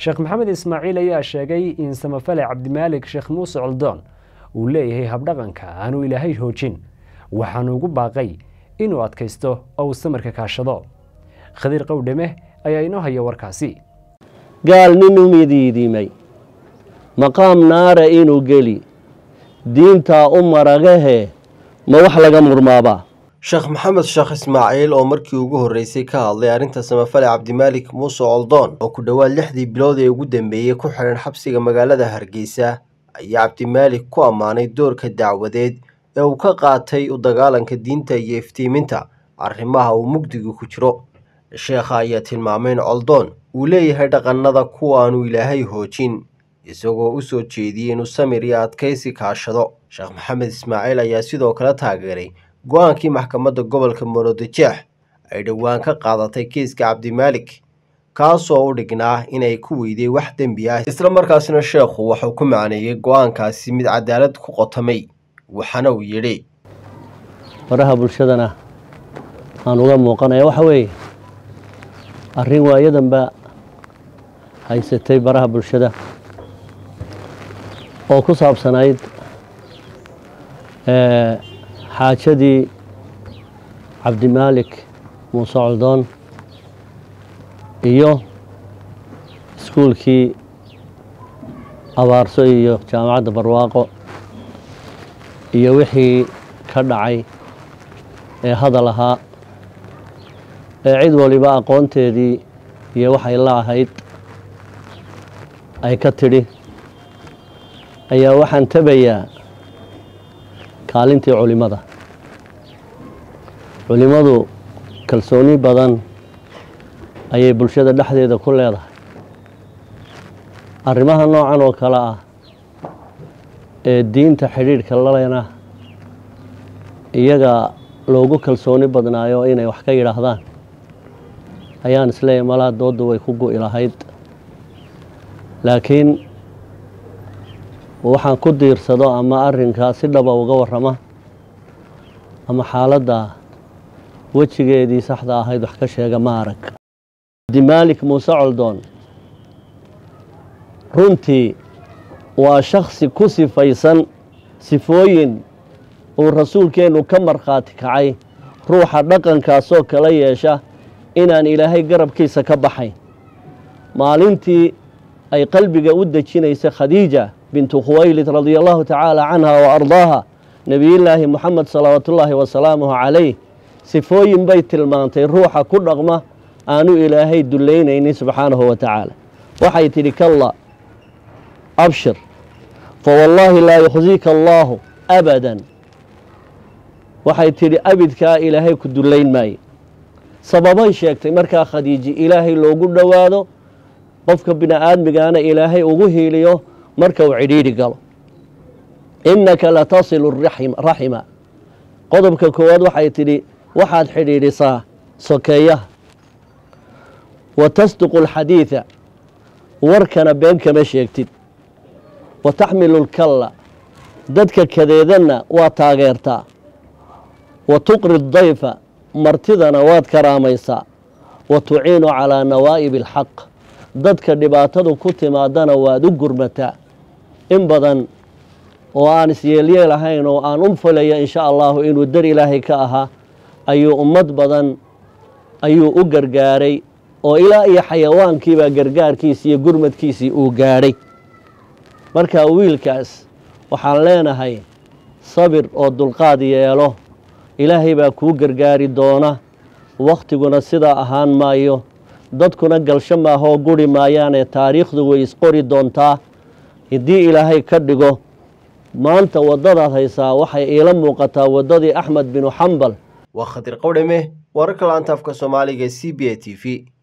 sheekh maxamed ismaaciil ayaa sheegay in samafale cabdimaalik sheekh muuse coldoon uu leeyahay habdhaqanka aanu ilaahay hoojin waxaanu ugu baaqay inuu adkaysto oo uu samarka kaashado khadiir qowdhame ayaa inoo haya warkaasi gaal nin u midiidimay maqaam naara inuu geli diintaa u maragahee ma wax laga murmaabaa sheekh maxamed sheekh ismaaciil oo markii ugu horreysay ka hadlay arrinta samafale cabdimaalik muuse coldoon oo ku dhowaad lixdii bilood ee ugu dambeeyey ku xidhan xabsiga magaalada hargeysa ayaa cabdimaalik ku ammaanay doorka dacwadeed ee uu ka qaatay u dagaalanka diinta iyo iftiiminta arrimaha uu mugdiga ku jiro sheekha ayaa tilmaamay in coldoon uu leeyahay dhaqannada kuwaanu ilaahay hoojin isagoo u soo jeediyey inuu samir iyo adkaysi kaashado sheekh maxamed ismaaciil ayaa sidoo kale taageeray go-aankii maxkamadda gobolka maroodijeex ay dhowaan ka qaadatay kiiska cabdimaalik kaasoo u dhignaa inay ku weyday wax dembi ah isla markaasina sheekhu wuxuu ku macneeyey go-aankaasi mid cadaalad ku qotamay waxaana uu yidhi faraha bulshadana aan uga muuqanaya waxa weeye arrin waayadanba haysatay baraha bulshada oo ku saabsanayd xaajadii cabdimaalik muuse coldoon iyo iskuulkii abaarso iyo jaamacadda barwaaqo iyo wixii ka dhacay ee hadal ahaa ee cid waliba aqoonteedii iyo waxay la ahayd ay ka tidhi ayaa waxaan tabayaa kaalintii culimmada culimmadu kalsooni badan ayay bulshada dhexdeeda ku leedahay arrimaha noocan oo kale ah ee diinta xidhiidhka lalena iyaga loogu kalsooni badnaayo inay wax ka yidhaahdaan ayaan isleeyahy malaa doodda way ku gu'i lahayd laakiin waxaan ku diirsado ama arrinkaa si dhaba uga warrama ama xaaladda wejigeedii saxda ahayd wax ka sheega ma arag cabdimaalik muuse coldoon runtii waa shaksi ku sifaysan sifooyin uu rasuulkeennu ka markhaati kacay ruuxa dhaqankaasoo kala yeesha inaan ilaahay garabkiisa ka baxayn maalintii ay qalbiga u dejinaysay khadiija bintu khuwaylid radia allahu tacaala canha wa ardaaha nebiyullaahi moxamed salawaatullaahi wasalaamuhu calayh sifooyin bay tilmaantay ruuxa ku dhaqma aanu ilaahay dullaynaynin subxaanahu wa tacaala waxay tidhi kalla abshir fawallaahi laa yukhziika allaahu abadan waxay tidhi abidkaa ilaahay ku dullayn maayo sababay sheegtay markaa khadiiji ilaahay loogu dhowaado qofka bini aadmigaana ilaahay ugu hiiliyo marka uu cidhiidhi galo innaka latasilu raxima qodobka koowaad waxay tidhi waxaad xidhiidhisaa sokeeyaha wa tasduqu alxadiida warkana been kama sheegtid wa taxmilu lkalla dadka kadeedanna waa taageertaa wa tuqri dayfa martidana waad karaamaysaa wa tuciinu calaa nawaa'ibi alxaq dadka dhibaatadu ku timaadana waad u gurmataa in badan oo aan isyeelyeel ahayn oo aan u falaya insha allahu inuu dar ilaahay ka ahaa ayuu ummad badan ayuu u gargaaray oo ilaa iyo xayawaankiibaa gargaarkiisii iyo gurmadkiisii uu gaadhay marka wiilkaas waxaan leenahay sabir oo dulqaad yeelo ilaahay baa kuu gargaari doona wakhtiguna sidaa ahaan maayo dadkuna galsho maahoo guri maayaanee taariikhdu way isqori doontaa haddii ilaahay ka dhigo maanta waddadaad haysaa waxay iila muuqataa waddadii axmed binu xambal waa khadir qowdhame wararka laanta afka soomaaliga c b a t v